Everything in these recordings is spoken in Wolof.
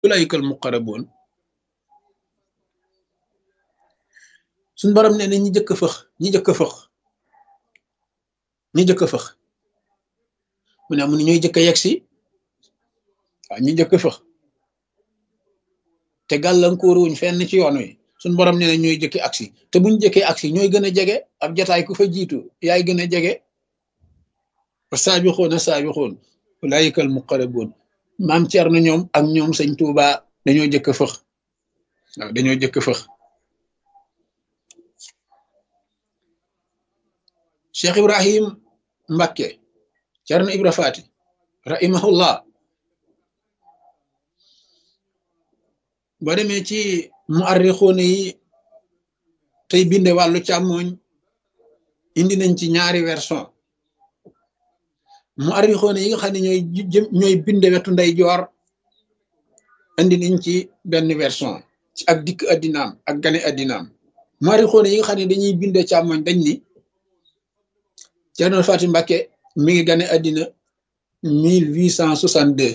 ulaykal muqarraboon suñ borom nee na ñi jëkk fëx ñi jëkk fëx ñi jëkk fëx mu ne mu ne ñooy jëkk yegg si waaw ñi jëkk fëx te gàllankoor wuñ fenn ci yoon wi suñ borom nee na ñooy jëkki aksi te buñ jëkkee aksi ñooy gën a jege ab jataay ku fa jiitu yaay gën a jege wa saabixoon a saabixoon ulaayikal muqarraboon maam Cerno ñoom ak ñoom sëñ Tuuba dañoo jëkk fëx waaw dañoo jëkk fëx Cheikh Ibrahim Mbakke Cerno Ibra Faati rahimahullah boo demee ci muarrixoone yi tey binde wàllu càmmooñ indi nañ ci ñaari version muarrixoone yi nga xam ne ñooy ñooy binde wetu ndey joor indi nañ ci benn version ci ak dikk addinaam ak gane addinaam muarrixoone yi nga xam ne dañuy binde càmmooñ dañ ni Cerno Faati Mbakke mi ngi gane addina mille huit cent soixante deux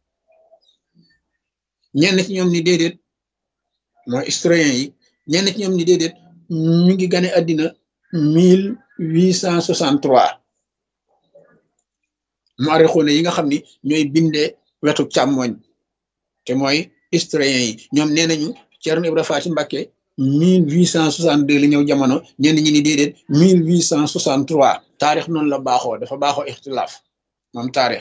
ñenn ci ñoom ni déedéet mooy historien yi ñenn ci ñoom ni déedéet ñu ngi gane addina mille huit cent soixante trois muarrixoone yi nga xam ni ñooy bindee wetu càmmoñ te mooy historien yi ñoom nee nañu Cerno Ibra Faati Mbakke mille huit cent soixante deux la ñëw jamono ñenn ñi ni déedéet mille huit cent soixante trois taarix noonu la baaxoo dafa baaxoo ixtilaaf moom taarix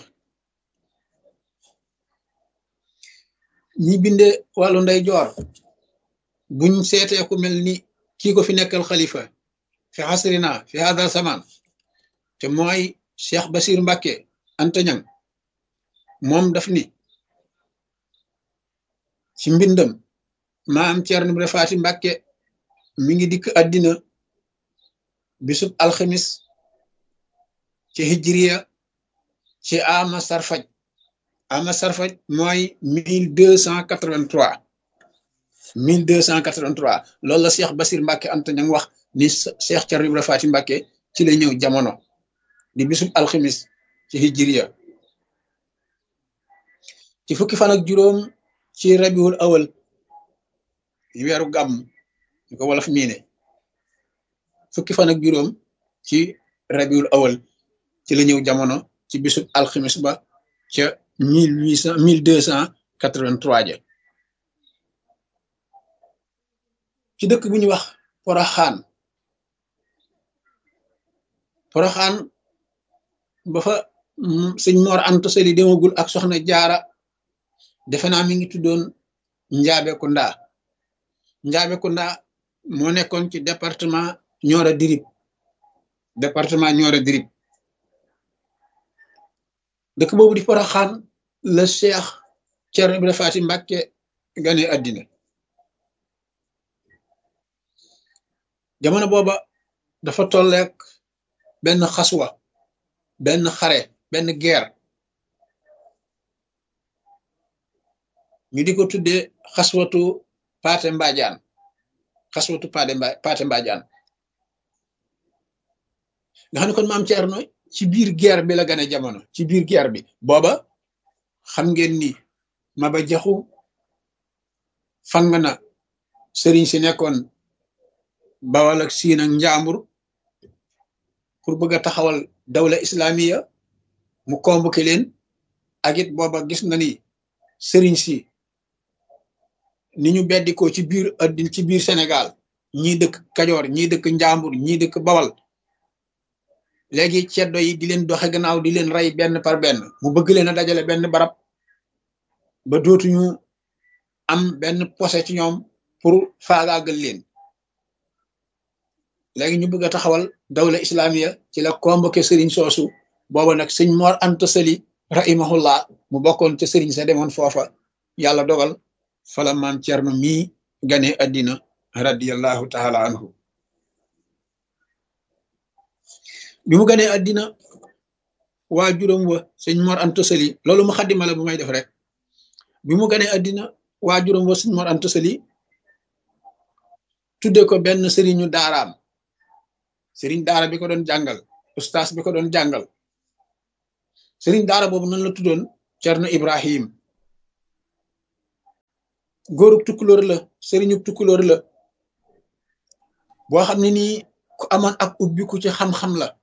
ñi binde wàllu ndey joor buñ seetee ku mel ni kii ko fi nekkal xalifa fi xasrina fi hadal samaan te mooy Cheikh Basir Mbakke antañang moom daf ni ci mbindam maam Cerno Ibra Faati Mbakke mi ngi dikk àddina bisub alxamis ci hijriya ci ama sarfaj ama sarfaj mooy mille deux cent quatre-vingt-trois mille deux cent quatre-vingt-trois loolu la Cheikh Basir Mbakke Anta ña wax ni Cheikh Cerno Ibra Faati Mbakke ci la ñëw jamono di bisub alxamis ci hijriya ci fukki fan ak juróom ci rabiul awal weeru gàmm ñu ko wolof miine fukki fan ak juróom ci rabiul awal ci la ñëw jamono ci bisub alxamis ba ca mille huit cent mille deux cent quatre-vingt-trois ja ci dëkk bu ñuy wax poroxaan poroxaan ba fa sëñ Mor Anta Sali demagul ak soxna jaara defe naa mi ngi tuddoon njaabe kunda njaabe kunda moo nekkoon ci département Nioro Dirib département Nioro Dirib dëkk boobu di Poroxaan la Cheikh Cerno Ibra Faati Mbàkke gane àddina jamono booba dafa tolleek benn xaswa benn xare benn guerre ñu di ko tuddee xaswatu paate mbaajaan xaswatu paate mba paate mbaajaan nga xam ne kon maam Cerno ci biir guerre bi la gane jamono ci biir guerre bi booba xam ngeen ni Maba Jaxu fang na sëriñ si nekkoon Bawal ak Siin ak Njaambur pour bëgg a taxawal dawla islamiya mu convoqué leen ak it booba gis na ni sëriñ si ni ñu beddikoo ci biir addin ci biir Sénégal ñii dëkk Kajoor ñii dëkk Njaambur ñii dëkk Bawal léegi ceddo yi di leen doxe gannaaw di leen rey benn par benn mu bëgg leen a dajale benn barab ba dootuñu am benn posé ci ñoom pour faagaagal leen léegi ñu bëgg a taxawal dawla islamiya ci la convoqué sëriñ soosu booba nag sëñ Mor Anta Sali rahimahullah mu bokkoon ca sëriñ sa demoon foofa yàlla dogal fala maam Cerno mii gane addina radiallahu taala anhu bi mu ganee addina waa juróom wa sëñ Mor Anta Sali loolu mu xaddima la bu may def rek bi mu ganee addina waa juróom wa sëñ Mor Anta Sali tudde ko benn sëriñu daaraam sëriñ daara bi ko doon jàngal ustaas bi ko doon jàngal sëriñ daara boobu noonu la tuddoon Cerno Ibrahim góorub tukkulóor la sëriñub tukkulóor la boo xam ne nii ku amoon ak ubbiku ci xam-xam la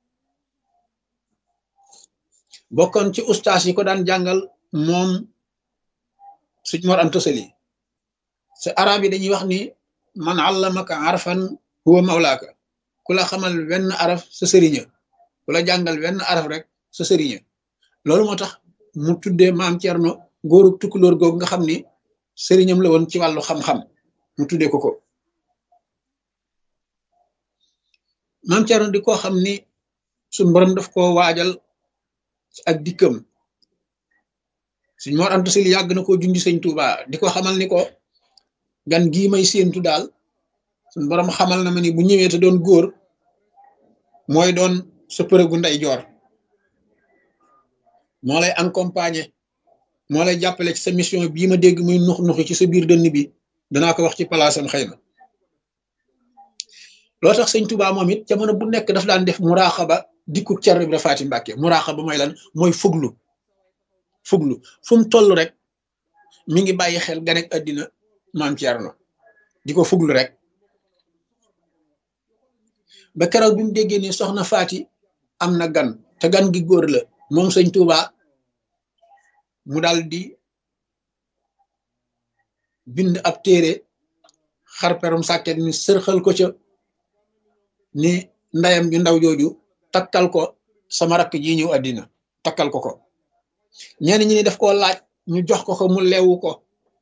bokkoon ci ustaas yi ko daan jàngal moom suñ mor am tosali sa arab yi dañuy wax ni man allamaka arfan huwa mawlaaka ku la xamal wenn araf sa sëriña ku la jàngal wenn araf rek sa sëriña loolu moo tax mu tuddee maam Cerno góorub tukkulóor googu nga xam ni sëriñam la woon ci wàllu xam-xam mu tuddee ko ko maam Cerno di ko xam ni suñ borom daf koo waajal ak dikkam suñ Mor Anta Sali yàgg na koo junj sëñ Tuuba di ko xamal ni ko gan gii may séentu daal suñ borom xamal na ma ni bu ñëwee te doon góor mooy doon sa përëgu ndey joor moo lay accompagner moo lay jàppale ci sa mission bii ma dégg muy nux nuxi ci sa biir dënn bi danaa ko wax ci palaasam xëy na loo tax sëñ Tuuba moom it jamono bu nekk daf daan def muraaxaba dikku Cerno Ibra Faati Mbàkke muraaxaba mooy lan mooy fuglu fuglu fu mu toll rek mi ngi bàyyi xel ganek àddina maam Cerno di ko fuglu rek ba keroog bi mu déggee ni soxna Faati am na gan te gan gi góor la moom sëñ Tuuba mu dal di bind ab téere xarperum sàkket ni sërxal ko ca ni ndayam ju ndaw jooju takkal ko sama rakk ji ñëw àddina takkal ko ko ñenn ñi ni daf koo laaj ñu jox ko ko mu leewu ko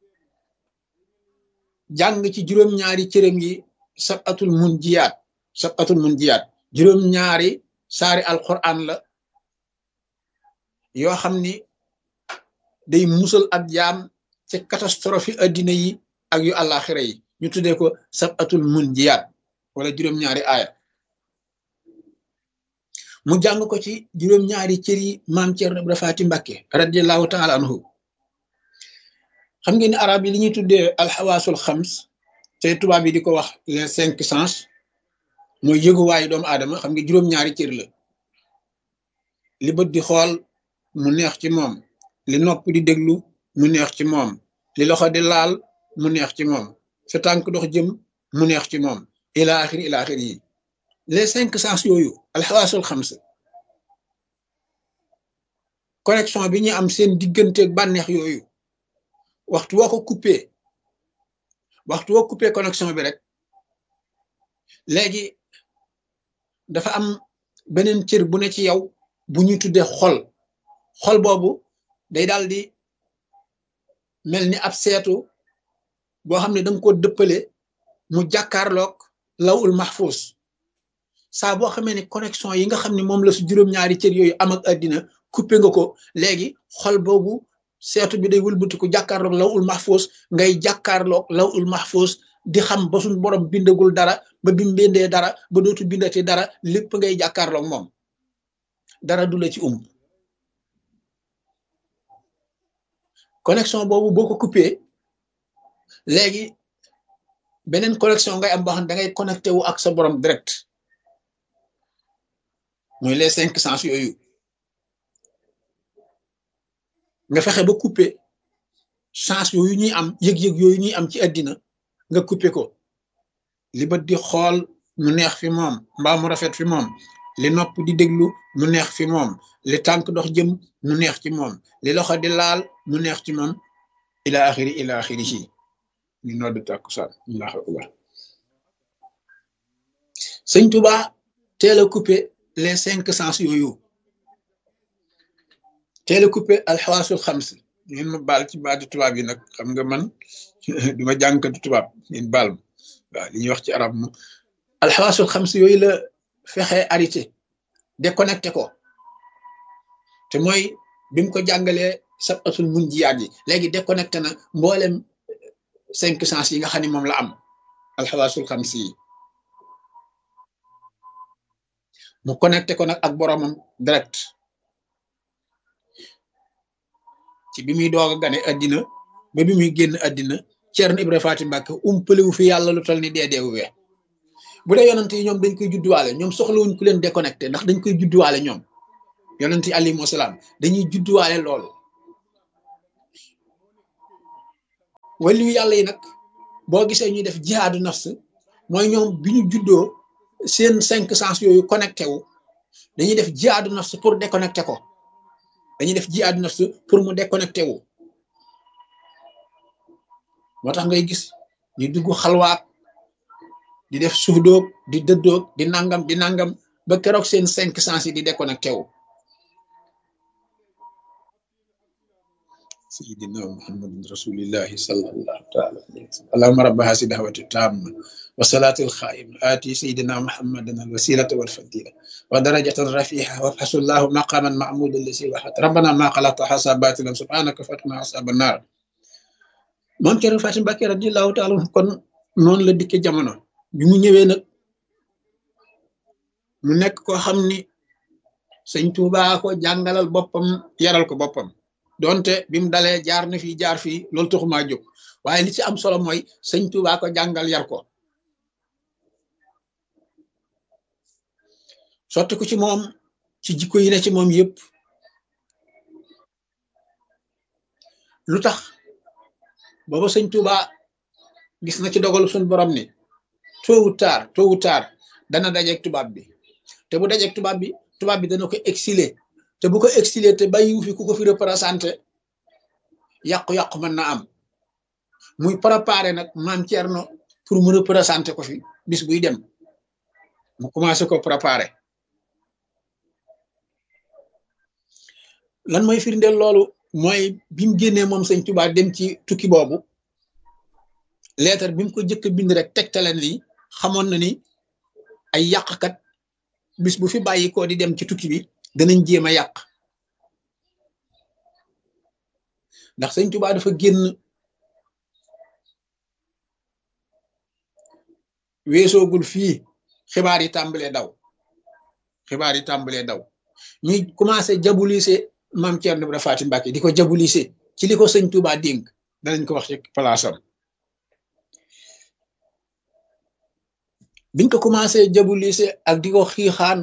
jàng ci juróom-ñaari cërëm yi sab atul mun jiyaat sab atul mun jiyaat juróom-ñaari saari alquran la yoo xam ni day musal ak jaam ci catastrophe addina yi ak yu àllaaxira yi ñu tuddee ko sab atul mun jiyaat wala juróom-ñaari aaya mu jàng ko ci juróom-ñaari cër yi maam Cerno Ibra Faati Mbàkke radiallahu taala anhu xam ngeen ni arab yi li ñuy tuddee alxawaasul xams te tubaab yi di ko wax les cinq sens mooy yëguwaayu doomu aadama xam nga juróom-ñaari cër la li bët di xool mu neex ci moom li nopp di déglu mu neex ci moom li loxo di laal mu neex ci moom sa tànk dox jëm mu neex ci moom ila axiri ila axiri yi les cinq sens yooyu alxawaasul xams connexion bi ñu am seen digganteeg bànneex yooyu waxtu woo ko coupé waxtu woo coupé connexion bi rek léegi dafa am beneen cër bu ne ci yow bu ñuy tuddee xol xol boobu day daal di mel ni ab seetu boo xam ne danga ko dëppale mu jàkkaarloog lawul mahfuz saa boo xamee ne connexion yi nga xam ne moom la su juróom-ñaari cër yooyu am ak àddina coupé nga ko léegi xol boobu seetu bi day wëlbatiku jàkkaarloog lawul mahfuz ngay jàkkaarloog lawul mahfuz di xam ba suñ borom bindagul dara ba bi mbindee dara ba dootu bindati dara lépp ngay jàkkaarloog moom dara du la ci um connexion boobu boo ko coupé léegi beneen connexion ngay am boo xam ne da ngay connecté wu ak sa borom direct mooy les cinq sens yooyu nga fexe ba coupé chance yooyu ñuy am yëg-yëg yooyu ñuy am ci àddina nga coupé ko li bët di xool mu neex fi moom mbaa mu rafet fi moom li nopp di déglu mu neex fi moom li tànk dox jëm mu neex ci moom li loxo di laal mu neex ci moom ila axiri ila axiri ci ñu nodd tàkkusaan allahu akbar sëñ Tuba teel a coupé les cinq sens yooyu teel a coupé alxawaasul xams ngeen ma baal ci baatu tubaab yi nag xam nga man duma jànkatu tubaab ngeen baal ma waaw li ñuy wax ci arab mu alxawaasul xams yooyu la fexe arrêté déconnecté ko te mooy bi mu ko jàngalee sabatul mun jiyaat yi léegi déconnecté na mboolem cinq sens yi nga xam ne moom la am alxawaasul xams yi mu connecté ko nag ak boromam direct ci bi muy doog a gane addina ba bi muy génn addina Ceerno Ibra Faati Mbàkke umpalewu fi yàlla lu tol ni dee deewu wee bu dee yonent yi ñoom dañ koy judduwaale ñoom soxlawuñ ku leen déconnecté ndax dañ koy judduwaale ñoom yonent yi alayhimu salaam dañuy judduwaale loolu waliyu yàlla yi nag boo gisee ñuy def jihaadu nafs mooy ñoom bi ñu juddoo seen cinq sens yooyu connecté wu dañuy def jihaadu nafs pour déconnecté ko dañuy def jihaadu nafs pour mu déconnecté wu moo tax ngay gis ñu dugg xalwaat di def suudoog di dëddoog di nangam di nangam ba keroog seen cinq sens yi di déconnecté wu سيدنا محمد رسول الله صلى الله تعالى عليه وسلم اللهم رب هذه الدعوة التامة والصلاة الخائمة آتي سيدنا محمد الوسيلة والفضيلة ودرجة رفيعة وابحث الله مقاما معمودا الذي وحد ربنا ما خلقت حساباتنا سبحانك فاتنا حساب النار moom Thierno Fatim Mbacké radiyallahu taala kon noonu la dikke jamono bi mu ñëwee nag mu nekk koo xam ni sëñ Tuubaa ko jàngalal boppam yaral ko boppam donte bi mu dalee jaar na fii jaar fii loolu taxumaa jóg waaye li ci am solo mooy sëñ Tuubaa ko jàngal yar ko sotti ko ci moom ci jikko yi ne ci moom yëpp lu tax booba sëñ Tuubaa gis na ci dogalu suñ borom ni tôt ou tard tôt ou tard dana dajeeg tubaab bi te bu dajeeg tubaab bi tubaab bi dana ko exiler te bu ko exilé te bàyyiwu fi ku ko fi représenté yàqu-yàqu mën na am muy préparé nag maam Thierno pour mu représenté ko fi bis buy dem mu commencé ko préparé lan mooy firndeel loolu mooy bi mu génnee moom sëñ Tuubaa dem ci tukki boobu lettre bi mu ko jëkk bind rek tegtale ni xamoon na ni ay yàqkat bis bu fi bàyyi ko di dem ci tukki bi danañ jéem a yàq ndax sëñ Tuubaa dafa génn weesoogul fii xibaar yi tàmbalee daw xibaar yi tàmbalee daw ñuy commencé jabulise maam Thierno Ibra Faty Mbacké di ko jabulise ci li ko sëñ Tuubaa dénk danañ ko wax ci palaasam biñ ko commencé jabulise ak di ko xiixaan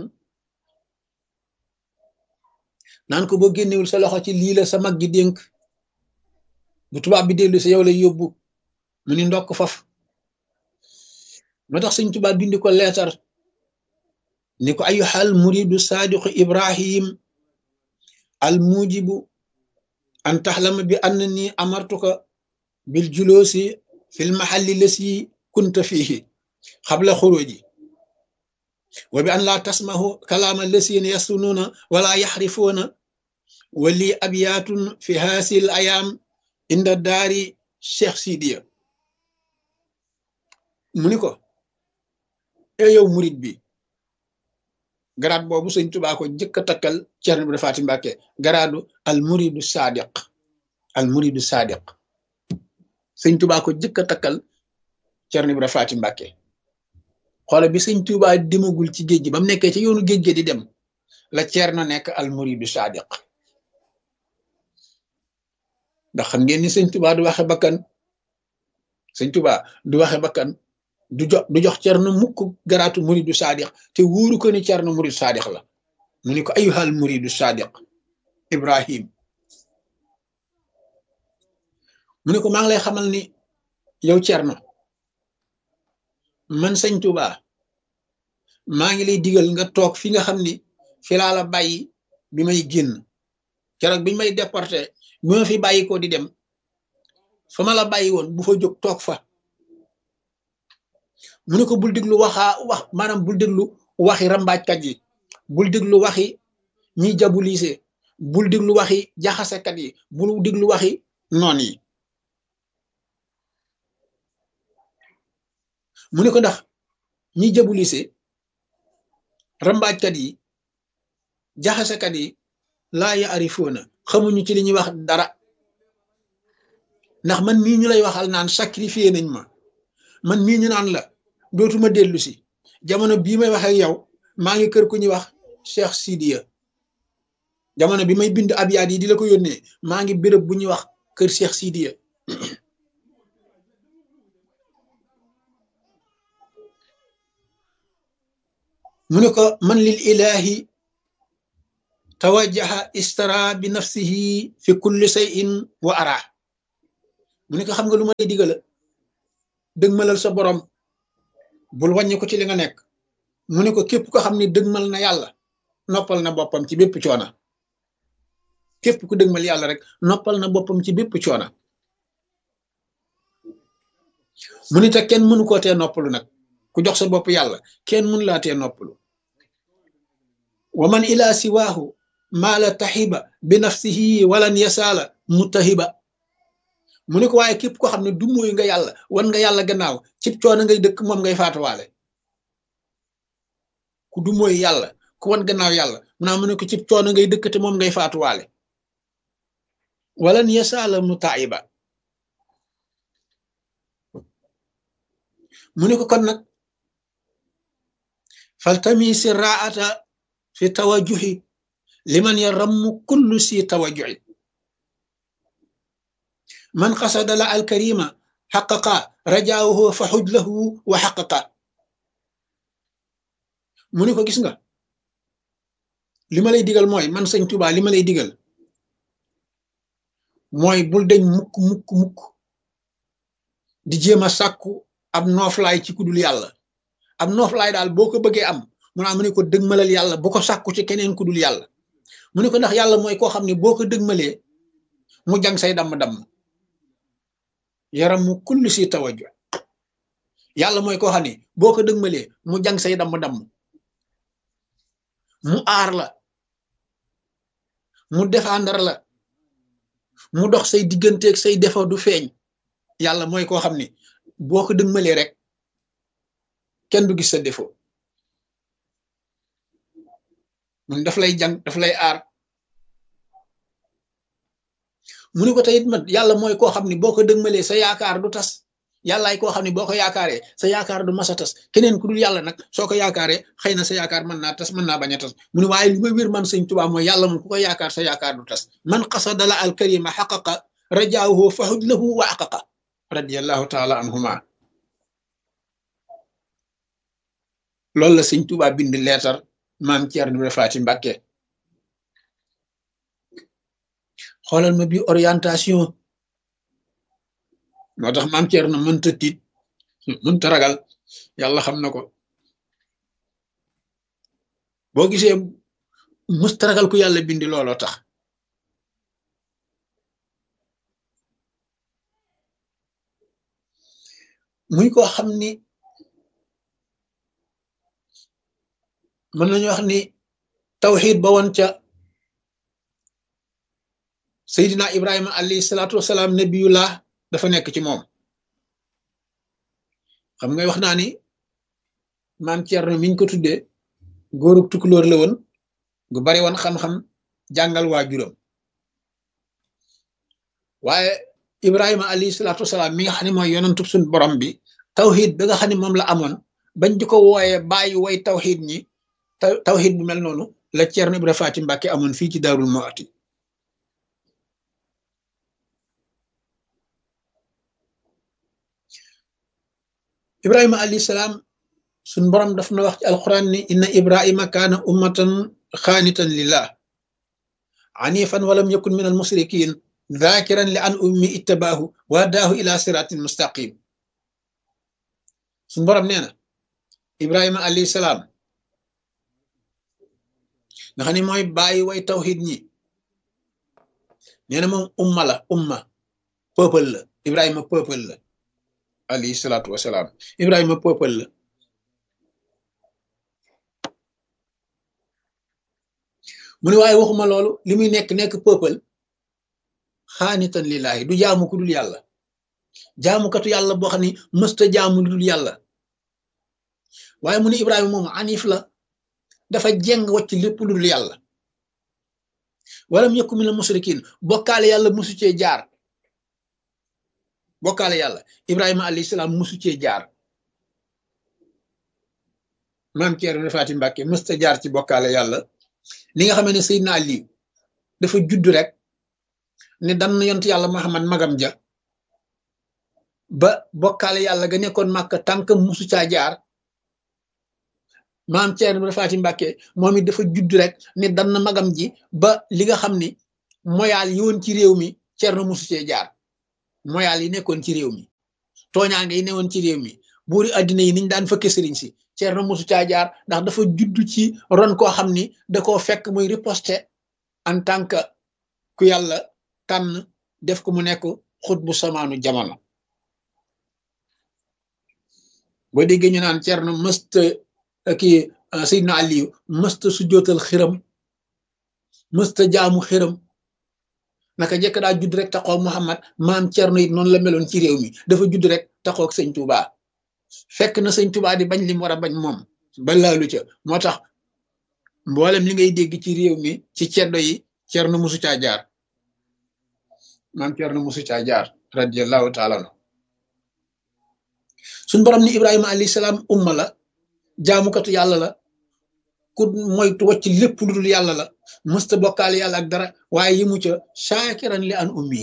naan ko boo génnewul sa loxo ci lii la sa mag gi dénk bu tubaab bi dellu sa yow lay yóbbu mu ni ndokk faf moo tax sëñ tubaab bindi ko leetar ni ko ayyuhal muridu saadiqu ibrahim al mujibu an taxlama bi annani amartuka bil juloosi fil mahalli lasi kunta fihi xabla xuruji wa bi an laa tasmahu kalaama lasina yastunuuna wala yaxrifuuna wali abyaatun fi haasil ayaam inda daari cheikh sidiya mu ni ko e yow murit bi garaat boobu sëñ Tuubaa ko jëkk a takkal Ceerno Ibra Faty Mbacké garaadu al muridu sadiq al muridu sadiq sëñ Tuubaa ko jëkk a takkal Ceerno Ibra Faty Mbacké xoola bi sëñ Tuubaa demagul ci géej gi ba mu nekkee ci yoonu géej gi di dem la Ceerno nekk al muridu sadiq ndax xam ngeen ni sëñ Tuubaa du waxe bakkan sëñ Tuubaa du waxe bakkan du jox du jox Ceerno mukk garaatu muridu sadiq te wóoru ko ni Ceerno muridu sadiq la mu ni ko ayyuhal muridu sadiq Ibrahim mu ne ko maa ngi lay xamal ni yow Ceerno man sëñ Tuubaa maa ngi lay digal nga toog fi nga xam ni fi laa la bàyyi bi may génn keroog bi may déporté bi ma fi bàyyi ko di dem fa ma la bàyyi woon bu fa jóg toog fa mu ne ko bul déglu waxaa wax maanaam bul déglu waxi rambaajkat yi bul déglu waxi ñiy jabulise bul déglu waxi jaxasekat yi bul déglu waxi noon yi mu ne ko ndax ñiy jabulise rambaajkat yi jaxasekat yi laa yaarifoona xamuñu ci li ñuy wax dara ndax man mii ñu lay waxal naan sacrifié nañ ma man mii ñu naan la dootuma dellu si jamono bii may wax ak yow maa ngi kër ku ñuy wax Cheikh Sidiya jamono bi may bind abyaat yi di la ko yónnee maa ngi béréb bu ñuy wax kër Cheikh Sidiya mu ne ko man lil ilahi tawajjaha istara bi nafsihi fi kulli shay'in wa ara mu ne ko xam nga lu ma lay digala dëgmalal sa borom bul wàññi ko ci li nga nekk mu ne ko képp ko xam ne dëgmal na yàlla noppal na boppam ci bépp coona képp ku dëgmal yàlla rek noppal na boppam ci bépp coona mu ni te kenn mënu koo tee noppalu nag ku jox sa bopp yàlla kenn mënu laa tee noppalu wa man ila siwaahu maala taxiba bi nafsihi walan yasaala mutahiba mu ni ko waaye képp ko xam ne du mooy nga yàlla wan nga yàlla gannaaw cib coono ngay dëkk moom ngay faatuwaale ku du mooy yàlla ku wan gannaaw yàlla mu naa mu ne ko cib coono ngay dëkk te moom ngay faatuwaale walan yasaala mutaiba mu ne ko kon nag faltamisi raata fi tawajuhi liman yarammu kullu si tawajuhi man xasada la alkarima xaqaqa rajaahu fa xuj lahu wa xaqaqa mu ne ko gis nga li ma lay digal mooy man sëñ Tuubaa li ma lay digal mooy bul deñ mukk mukk mukk di jéem a sàkku ab nooflaay ci kudul yàlla ab nooflaay daal boo ko bëggee am mu naa mu ne ko dëgmalal yàlla bu ko sàkku ci keneen kudul yàlla mu ne ko ndax yàlla mooy koo xam ne boo ko dëgmalee mu jang say damm-damm yaram mu kulli si tawajju yàlla mooy koo xam ne boo ko dëgmalee mu jang say damm-damm mu aar la mu défendre la mu dox say digganteeg say défaut du feeñ yàlla mooy koo xam ne boo ko dëgmalee rek kenn du gis sa défaut mun daf lay jàng daf lay aar mu ni ko teyit mat yàlla mooy koo xam ne boo ko dëgmalee sa yaakaar du tas yàllaay koo xam ne boo ko yaakaaree sa yaakaar du mas a tas keneen ku dul yàlla nag soo ko yaakaaree xëy na sa yaakaar mën naa tas mën naa bañ a tas mu ne waaye li ma wér man sëñ Tuubaa mooy yàlla moom ku ko yaakaar sa yaakaar du tas man qasada la al karima xaqaqa rajaahu fahuj lahu wa aqaqa radiallahu taala anhuma loolu la sëñ Tuubaa bind leetar maam Ceerno Ibra Faati Mbàkke xoolal ma bi orientation moo tax maam Ceerno mënta tiit mënta ragal yàlla xam na ko boo gisee mësta ragal ku yàlla bindi looloo tax muy ko xam ni mën nañu wax ni tawxiid ba woon ca Seydina Ibrahima alayhi salaatu wasalaam nabiyullah dafa nekk ci moom xam nga wax naa ni maam Thierno miñ ko tuddee góorug tukulóor la woon gu bari woon xam-xam jàngal waajuram waaye Ibrahima alayhi salaatu wasalaam mi nga xam ne mooy yonantub suñ borom bi tawxiid bi nga xam ne moom la amoon bañ di ko wooyee bàyyi way tawxiid ñi tawxiid bu mel noonu la Thierno Ibra Faati Mbàkke amoon fii ci Daarul Muhti ibrahima alayhi salaam suñ borom daf na wax ci alquran ni inna ibrahima kaana ummatan xaanitan lillah anifan walam yakun min almusrikin dhakiran li an ummi ittabaahu wa daahu ila siratin mustaqim suñ borom nee na ibrahima alayhi salaam nga xam ne mooy bàyyi way tawxid ñi nee na moom umma la umma peuple la ibrahima peuple la alayhi salaatu wasalaam ibrahima peuple la mu ne waaye waxuma loolu li muy nekk nekk peuple xaanitan lillaahi du jaamu ku dul yàlla jaamukatu yàlla boo xam ne mësta jaamu lu dul yàlla waaye mu ne ibrahima moom anif la dafa jeng wacc lépp lu dul yàlla walam yakun minal musrikin bokkaale yàlla musu cee jaar bokkaale yàlla ibrahima alayhi salaam musu cee jaar maam Ceerno Faati Mbàkke musta jaar ci bokkaale yàlla li nga xam ne Seydina Ali dafa judd rek ne dan yont yàlla Muhammad magam ja ba bokkaale yàlla ga nekkoon Màkka tànk musu caa jaar maam Ceerno Faati Mbàkke moom it dafa judd rek ne dan magam ji ba li nga xam ni moyaal yi woon ci réew mi Ceerno musu cee jaar moyaal yi nekkoon ci réew mi tooñaange yi newoon ci réew mi buuri àddina yi niñ daan fëkke sëriñ si Ceerno mosu caa jaar ndax dafa judd ci ron koo xam ni da koo fekk muy riposte en tant que ku yàlla tànn def ko mu nekk xut bu samaanu jamono boo déggee ñu naan Ceerno mësta kii Seydina Aliyu mësta su jootal xiram mësta jaamu xiram naka jekk daa judd rek taxaw Muhammad maam Ceerno it noonu la meloon ci réew mi dafa judd rek taxaw ak sëñ Touba fekk na sëñ Touba di bañ li mu war a bañ moom ba laalu ca moo tax mboolem li ngay dégg ci réew mi ci ceddo yi Ceerno musu caa jaar maam Ceerno musu caa jaar radiyallahu taala anhu suñ borom ni Ibrahima alayhi salaam umma la jaamukatu yàlla la ku moytu wacc lépp lu dul yàlla la mësta bokkaale yàlla ak dara waaye yi mu ca shaakiran li an ummi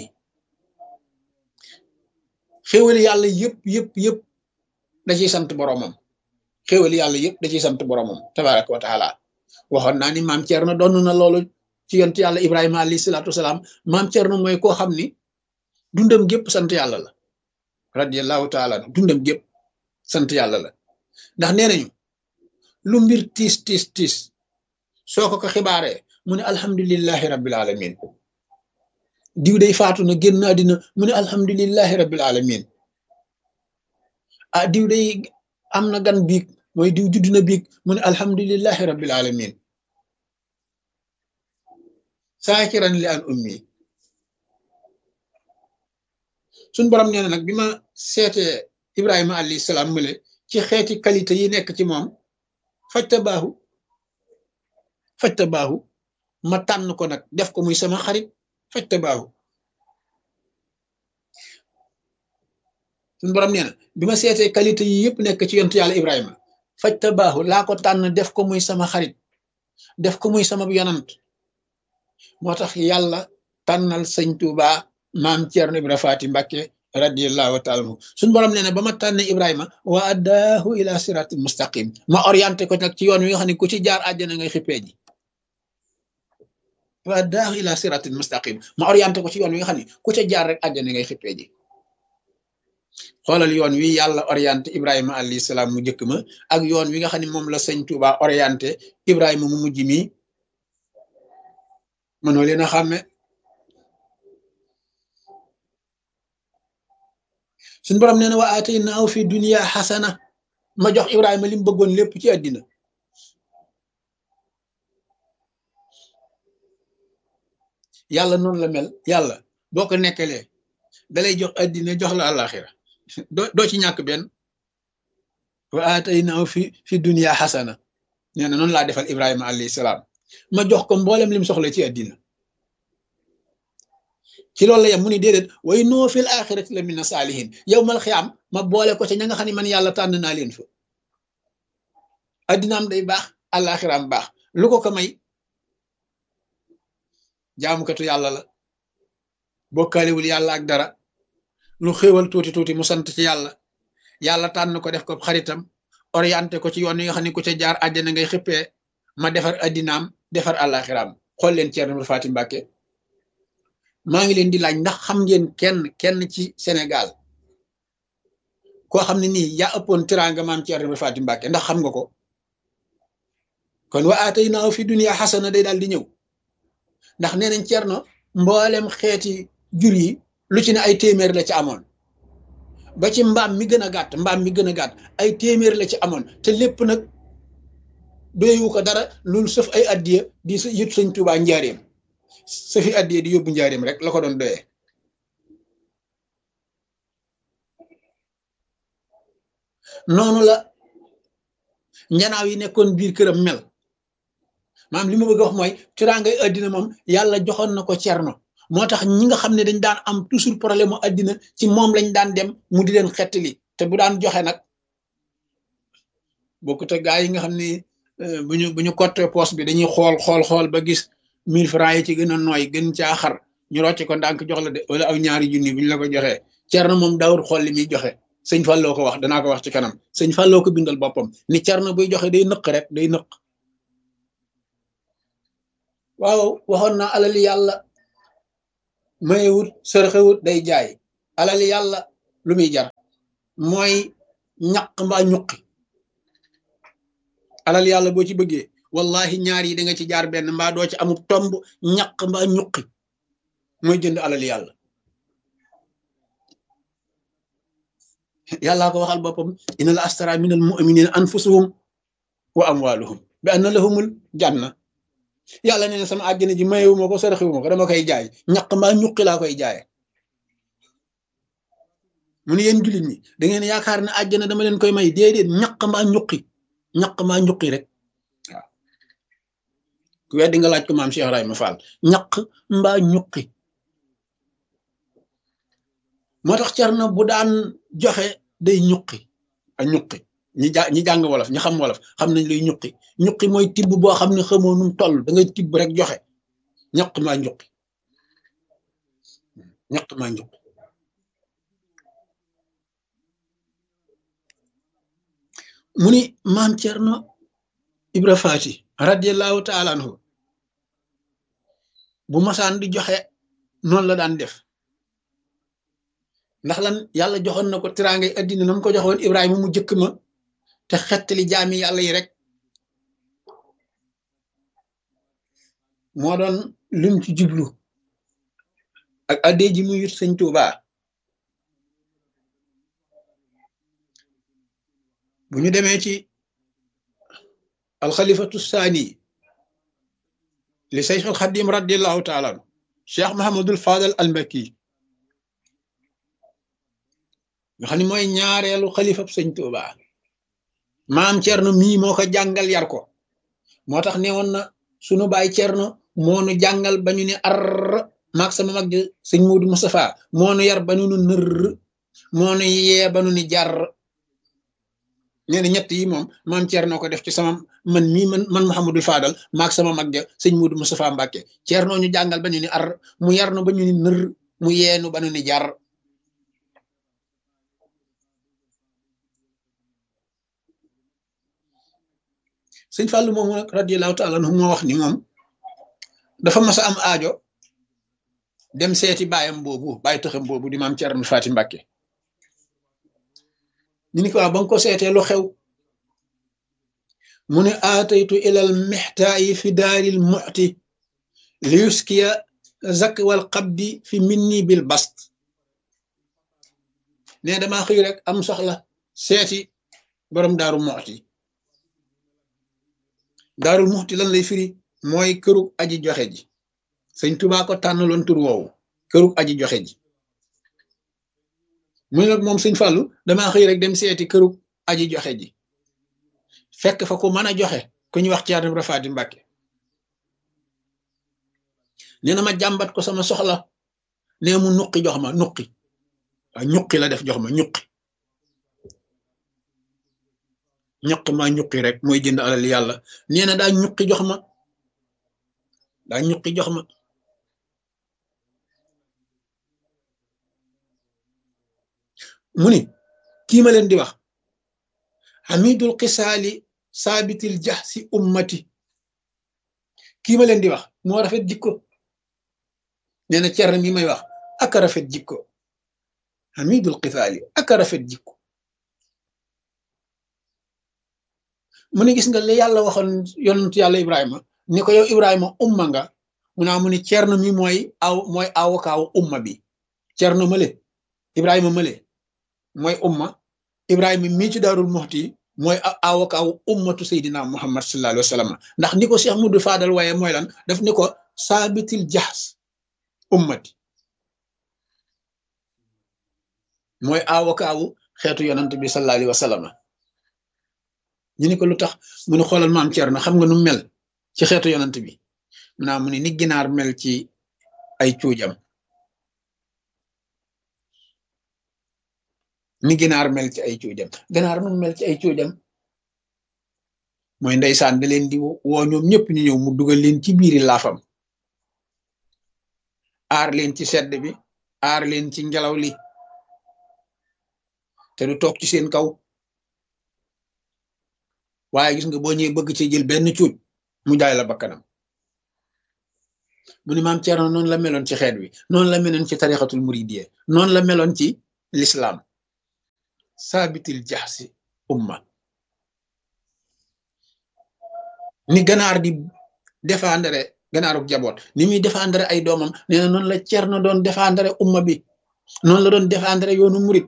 xéwali yàlla yëpp yëpp yëpp da ciy sant boromam xéwali yàlla yëpp da ciy sant boromam tabaraka wa taala waxoon naa ni maam Thierno doon na loolu ci yont yàlla Ibrahima alayhi salaatu wasalaam maam Thierno mooy koo xam ni dundam gépp sant yàlla la radiyallahu taala dundam gépp sant yàlla la ndax nee nañu lu mbir tiis tiis tiis soo ko ko xibaaree mu ne alhamdulillahi rabbil alamin diw day faatu na génn àddina mu ne alhamdulillahi rabbil alamin ah diw day am na gan biig mooy diw judd na biig mu ne alhamdulillahi rabbil alamin saakiran li an ummi suñ borom nee na nag bi ma seetee ibrahima alayhi salaam mule ci xeeti qualité yi nekk ci moom fajta baaxu fajta baaxu ma tànn ko nag def ko muy sama xarit fajta baaxu suñu borom nee na bi ma seetee qualité yi yëpp nekk ci yontu yàlla ibrahima fajta baaxu laa ko tànn def ko muy sama xarit def ko muy sama yonant moo tax yàlla tànnal sëñ Tuuba maam Ceerno Ibra Faati Mbàkke radiallahu taala anhu suñu borom nee na ba ma tànne Ibrahima wa addaahu ila siratil mustaqim ma orienté ko nag ci yoon wi nga xam ne ku ci jaar àjjana ngay xippee ji wa addaahu ila siratil mustaqim ma orienté ko ci yoon wi nga xam ne ku ca jaar rek àjjana ngay xippee ji xoolal yoon wi yàlla orienté Ibrahima alayhi salaam mu njëkk ma ak yoon wi nga xam ne moom la sëñ Tuuba orienté Ibrahima mu mujj mi mënoo leen a xàmme suñ borom nee na wa ataynaahu fi dunya xasana ma jox Ibrahima li mu bëggoon lépp ci àddina yàlla noonu la mel yàlla boo ko nekkalee dalay jox àddina jox la àllaaxira doo doo ci ñàkk benn wa ataynaahu fi fi dunya xasana nee na noonu laa defal Ibrahima alayhi salaam ma jox ko mboolem lim soxla ci àddina ci loolu la yem mu ni déedéet way noo fil axirati la mina saalihin yow mal xiyaam ma boole ko ca ña nga xam ne man yàlla tànn naa leen fa addinaam day baax àllaaxiraam baax lu ko ko may jaamukatu yàlla la bokkaalewul yàlla ak dara lu xéewal tuuti tuuti mu sant ci yàlla yàlla tànn ko def ko xaritam orienté ko ci yoon yi nga xam ne ku ca jaar àjjana ngay xippee ma defar addinaam defar àllaaxiraam xool leen Ceerno Faati Mbàkke maa ngi leen di laaj ndax xam ngeen kenn kenn ci Sénégal koo xam ne nii yaa ëppoon tiraanga maam Ceerno Faati Mbàkke ndax xam nga ko kon wa ataynaahu fi dunya xasana day daal di ñëw ndax nee nañ Ceerno mboolem xeeti jur yi lu ci ne ay téeméer la ci amoon ba ci mbaam mi gën a gàtt mbaam mi gën a gàtt ay téeméer la ci amoon te lépp nag doyewu ko dara loolu sëf ay addiya di yët sëñ Tuubaa njaareem sëfi addiya di yóbbu njaareem rek la ko doon doyee noonu la njanaaw yi nekkoon biir këram mel maam li ma bëgg a wax mooy tiraangay addina moom yàlla joxoon na ko cerno moo tax ñi nga xam ne dañ daan am toujours problème mu addina ci moom lañ daan dem mu di leen xettali te bu daan joxe nag bokkut ak gaa yi nga xam ne bu ñu bu ñu cotte poste bi dañuy xool xool xool ba gis mille francs yi ci gën a nooy gën caa xar ñu rocce ko ndànk jox la de wala aw ñaari junni bu ñu la ko joxee cerno moom daawul xool li muy joxe sëñ Falloo ko wax danaa ko wax ci kanam sëñ Falloo ko bindal boppam ni cerno buy joxe day nëq rek day nëq waaw waxoon naa alali yàlla mayewut sërxewut day jaay alal yàlla lu muy jar mooy ñaq mbaa ñuqi alal yàlla boo ci bëggee wallahi ñaar yi da nga ci jaar benn mbaa doo ci amul tomb ñaq mbaa ñuqi mooy jënd alal yàlla yàllaa ko waxal boppam inna la astara min al muminina anfusuhum wa amwaluhum bi anna lahumul janna yàlla nee na sama àjjana ji mayewuma ko saraxiwuma ko dama koy jaay ñaq mbaa ñuqi laa koy jaaye mu ne yéen jullit ñi da ngeen yaakaar ne àjjana dama leen koy may déedéet ñaq mbaa ñuqi ñaq mbaa ñuqi rek waaw ku weddi nga laaj ko maam Cheikh Ibrahima Fall ñaq mbaa ñuqi moo tax Cerno bu daan joxe day ñuqi a ñuqi ñi ja ñi jàng wolof ñi xam wolof xam nañ luy ñuqi ñuqi mooy tibb boo xam ne xamoo num toll da ngay tibb rek joxe ñaq maa ñuqi ñaq maa ñuqi mu ni maam Cerno Ibra Faati radiallahu taala anhu bu masaan di joxe noonu la daan def ndax lan yàlla joxoon na ko tiraangay addina na mu ko joxoon Ibrahima mu jëkk ma te xettali jaami yàlla yi rek moo doon lim ci jublu ak addee ji mu yut sëñ Tuuba bu ñu demee ci alxalifatu saani li Seex al Xadim radiallahu taala anu Cheikh Mahamadul Fadal al Mbakki nga xam ne mooy ñaareelu xalifab sëñ Tuuba maam Cerno mii moo ko jàngal yar ko moo tax ne woon na sunu baay Cerno moo nu jàngal ba ñu ne ar maag sama mag sëñ Muudu Mustafa moo nu yar ba nu nu nër moo nu yee ba nu ni jar nee na ñett yi moom maam Cerno ko def ci sama man mii man man Mouhamadul Fadal maag sama mag ja sëñ Muudu Mustafa Mbàkke Cerno ñu jàngal ba ñu ni ar mu yar nu ba ñu ni nër mu yeenu ba nu ni jar sëñ Fàllu moomu nag radiallahu taala anhu moo wax ni moom dafa mas a am aajo dem seeti baayam boobu baay tëxam boobu di maam Cerno Faati Mbàkke ñu ni ko waaw ba nga ko seetee lu xew mu ne aataytu ilal mextaayi fi daaril muxti li yuskiya zak wal qabdi fi minni bil bast ne damaa xëy rek am soxla seeti borom daaru muxti daarul muxti lan lay firi mooy kërug aji joxe ji sëñ Tuubaa ko tànnaloon tur woowu kërug aji joxe ji mu ne nag moom sëñ Fàllu damaa xëy rek dem seeti kërug aji joxe ji fekk fa ku mën a joxe ku ñuy wax Ceerno Ibra Faati Mbàkke nee na ma jàmbat ko sama soxla nee mu nuqi jox ma nuqi waaw ñuqi la def jox ma ñuqi ñuq ma ñuqi rek mooy jënd alal yàlla nee na daa ñuqi jox ma daa ñuqi jox ma mu ni kii ma leen di wax hamidul xisaali saabitil jax si ummati kii ma leen di wax moo rafet jikko nee na Cerno mi may wax aka rafet jikko hamidul xisaali aka rafet jikko mu ne gis nga li yàlla waxoon yonent yàlla Ibrahima ni ko yow Ibrahima umma nga mu naa mu ne Cerno mi mooy aw mooy awokaaw umma bi Cerno male Ibrahima male mooy umma Ibrahima mii ci daarul muxti mooy awokaaw ummatu Seydina Muhammad sallallahu alayhi wa sallam ndax ni ko Cheikh Mudu Fadal waaye mooy lan daf ni ko saabitil jaxs ummati mooy awokaawu xeetu yonent bi sallallahu alayhi wa sallam ñu ni ko lu tax mu ne xoolal maam Cerno xam nga nu mel ci xeetu yonent bi mu naa mu ne ni ginaar mel ci ay cuujam ni ginaar mel ci ay cuujam ginaar nu mel ci ay cuujam mooy ndeysaan da leen di woo ñoom ñëpp ñu ñëw mu dugal leen ci biiri laafam aar leen ci sedd bi aar leen ci ngelaw li te du toog ci seen kaw waaye gis nga boo ñëwee bëgg ci jël benn cuuj mu jaay la bakkanam mu ni maam Thierno noonu la meloon ci xeet wi noonu la meloon ci tarixatul muridiyya noonu la meloon ci l'islam saabitil jaxsi umma ni ganaar di défendre ganaaruk jaboot ni muy défendre ay doomam nee na noonu la Thierno doon défendre umma bi noonu la doon défendre yoonu murid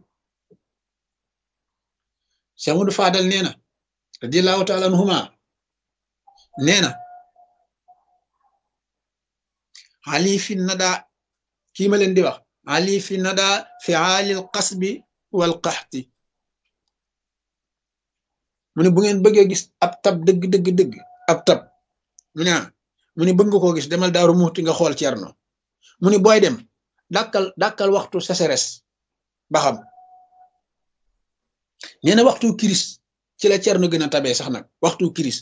Cheikh Amadou Fadal nee na radiyallahu taala anhuma nee na ali fi nada kii ma leen di wax ali fi nada fi aalil qasbi wal qaxti mu ne bu ngeen bëggee gis ab tab dëgg dëgg dëgg ab tab mu ne mu ne bëgg nga koo gis demal daaru muxti nga xool Cerno mu ne booy dem dàkkal dàkkal waxtu sécheresse ba xam nee na waxtu kiris ci la Cerno gën a tabee sax nag waxtu kiris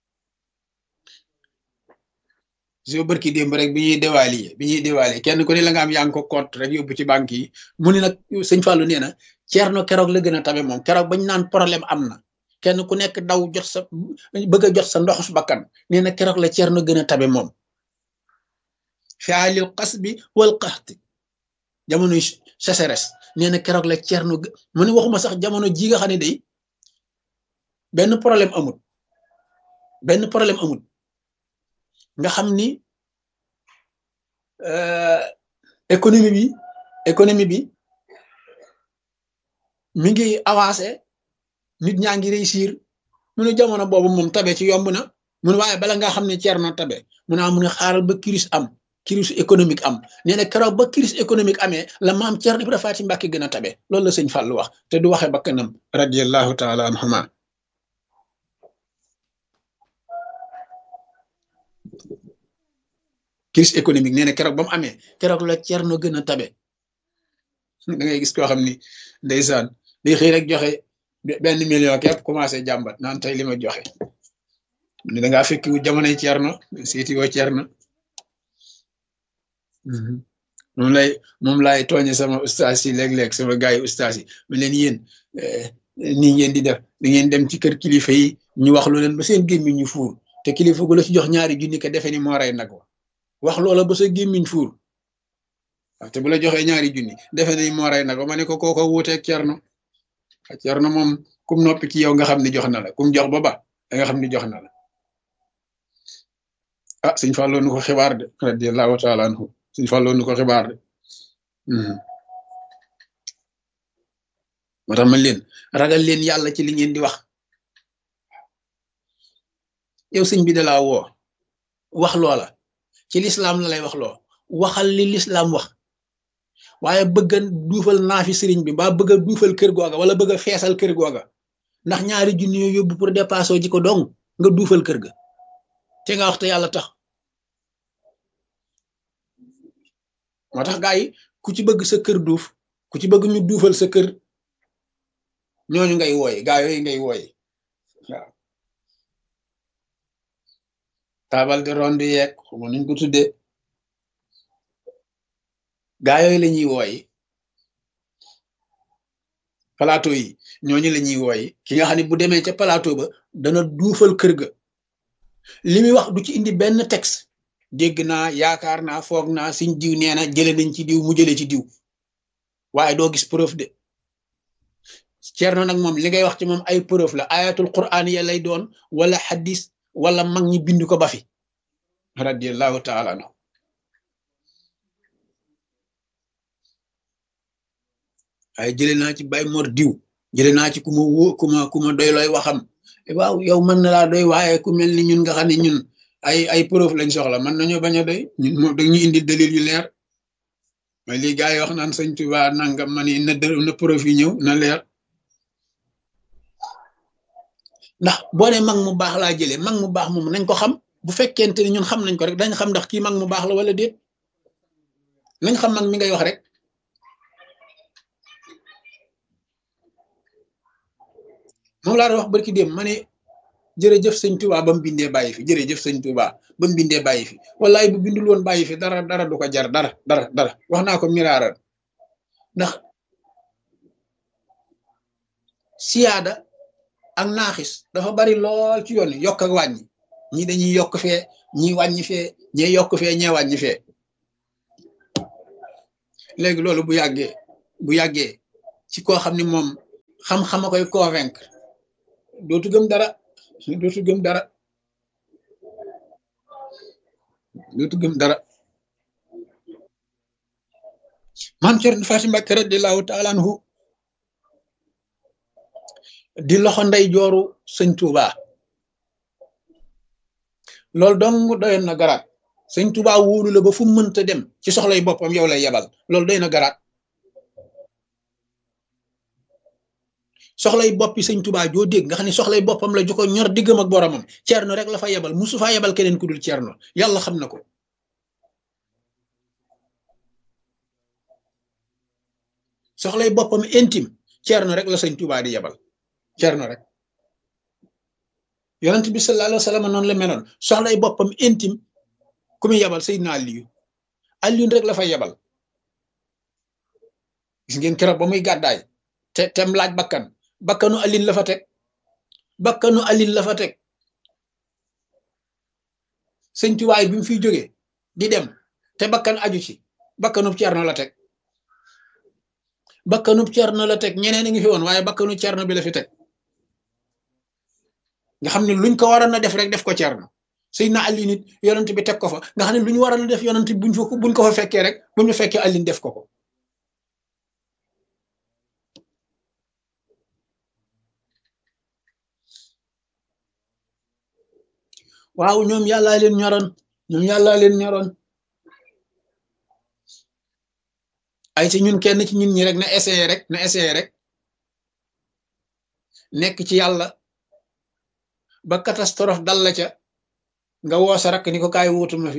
so bërki démb rek bi ñuy déwaali bi ñuy déwaali kenn ku ne la nga am yaa ngi ko compte rek yóbbu ci banque yi mu ne nag sëñ Fallou nee na Cerno keroog la gën a tabe moom keroog bañ naan problème am na kenn ku nekk daw jot sa bëgg a jot sa ndoxus bakkan nee na keroog la Cerno gën a tabe moom fialil qasbi wal qaxti jamono sécheresse nee na keroog la Cerno mu ne waxuma sax jamono ji nga xam ne day benn problème amul benn problème amul nga xam ni économie bi économie bi mi ngi avancé nit ñaa ngi réussir mu ne jamono boobu moom tabe ci yomb na mu ne waaye bala nga xam ne Cerno tabe mu ne mu ne xaaral ba crise am crise économique am nee na keroog ba crise économique amee la maam Cerno Ibra Faati Mbàkke gën a tabe loolu la sëñ Fàllu wax te du waxe ba kanam radiyallahu taala anhuma crise économique nee na keroog ba mu amee keroog la Cerno gën a tabe da ngay gis koo xam ni ndeysaan day xëy rek joxe benn million képp commencé jàmbat naan tey li ma joxe ni da ngaa fekk jamonoy Cerno seeti woo Cerno moom lay moom laay tooñe sama ustaas yi léeg-léeg sama gars yi ustaas yi ma leen yéen nii ngeen di def da ngeen dem ci kër kilifa yi ñu wax lu leen ba seen gémmiñ ñu fuur te kilifa gu la ci jox ñaari junni ko defe ni moo rey nag wa wax loola ba sa gémmiñ fuur waaw te bu la joxee ñaari junni defe ni moo rey nag wa ma ne ko kooko wuuteeg Cerno Cerno moom kum noppi ci yow nga xam ni jox na la kum jox ba ba da nga xam ni jox na la ah suñ fàlloo nu ko xibaar de radiallahu taala anhu suñ fàlloo nu ko xibaar de moo tax man leen ragal leen yàlla ci li ngeen di wax yow sëñ bi da laa woo wax loola ci lislaam la lay wax loo waxal li lislaam wax waaye bëgg a duufal naafi sëriñ bi mbaa bëgg a duufal kër googa wala bëgg a feesal kër googa ndax ñaari junni yoo yóbbu pour dépasser ji ko dong nga duufal kër ga te nga wax te yàlla tax moo tax gaa yi ku ci bëgg sa kër duuf ku ci bëgg ñu duufal sa kër ñooñu ngay wooye gaa yooyu ngay wooye waaw taabal de ronde yeeg xamu nuñ ko tuddee gaa yooyu la ñuy wooye plateau yi ñooñu la ñuy wooye ki nga xam ne bu demee ca plateau ba dana duufal kër ga li muy wax du ci indi benn texte dégg naa yaakaar naa foog naa siñ diw nee na jële nañ ci diw mu jële ci diw waaye doo gis preuve de Cerno nag moom li ngay wax ci moom ay preuve la ayatul quraan ya lay doon wala xadis wala mag ñi bind ko ba fi radiallahu taala anhu waaye jële naa ci bay mor diw jële naa ci ku ma wó ku ma ku ma doy looy waxam waaw yow mën na laa doy waaye ku mel ni ñun nga xam ne ñun ay ay preuve lañ soxla mën nañoo bañ a doy ñun moom dañuy indi dalil yu leer mais lii gars yi wax naan sëñ Tuba nangam ma ni na na preuve yi ñëw na leer ndax boo ne mag mu baax laa jëlee mag mu baax moom nañ ko xam bu fekkente ni ñun xam nañ ko rek dañ xam ndax kii mag mu baax la wala déet nañ xam mag mi ngay wax rek moom laa doon wax barki dem ma ne jërëjëf sëñ Tuba ba mu bindee bàyyi fi jërëjëf sëñ Tuba ba mu bindee bàyyi fi wallaay bu bindul woon bàyyi fi dara dara du ko jar dara dara dara wax naa ko miraaral ndax siyaada ak naaxis dafa bari lool ci yoon yokk ak wàññi ñii dañuy yokk fee ñii wàññi fee ñee yokk fee ñee wàññi fee léegi loolu bu yàggee bu yàggee ci koo xam ni moom xam-xama koy convaincre dootu gëm dara dootu gëm dara dootu gëm dara maam Cerno Faati Mbàkke radiyallaahu taala anhu di loxo ndey jooru sëñ Tuuba loolu dong doyoon na garaat sëñ Tuuba wóolu la ba fu mënta dem ci soxlay boppam yow lay yebal loolu doy na garaat soxlay boppi sëñ Tuuba joo dégg nga xam ne soxlay boppam la ju ko ñor diggam ak boromam Cerno rek la fa yebal musu faa yebal keneen ku dul Cerno yàlla xam na ko soxlay boppam intime Cerno rek la sëñ Tuuba di yebal Cerno rek yonent bi sallallahu alayhi wa sallam noonu la meloon soxlay boppam intime ku muy yebal Seydina Aliyu Aliyu rek la fa yebal gis ngeen keroog ba muy gàddaay te tem laaj bakkan bakkanu Alin la fa teg bakkanu Alin la fa teg sëñ Tuubaa bi mu fiy jógee di dem te bakkan aju ci bakkanub Cerno la teg bakkanub Cerno la teg ñeneen a ngi fi woon waaye bakkanu Cerno bi la fi teg nga xam ne luñ ko waroon a def rek def ko Cerno Seydina Ali nit yonent bi teg ko fa nga xam ne lu ñu waroon a def yonent buñ fa buñ ko fa fekkee rek buñ fa fekkee Alin def ko ko waaw ñoom yàllaa leen ñoroon ñoom yàllaa leen ñoroon ay ci ñun kenn ci ñun ñi rek na essayé rek na essayé rek nekk ci yàlla ba catastrophe dal la ca nga woo sa rakk ni ko kaay wuutu ma fi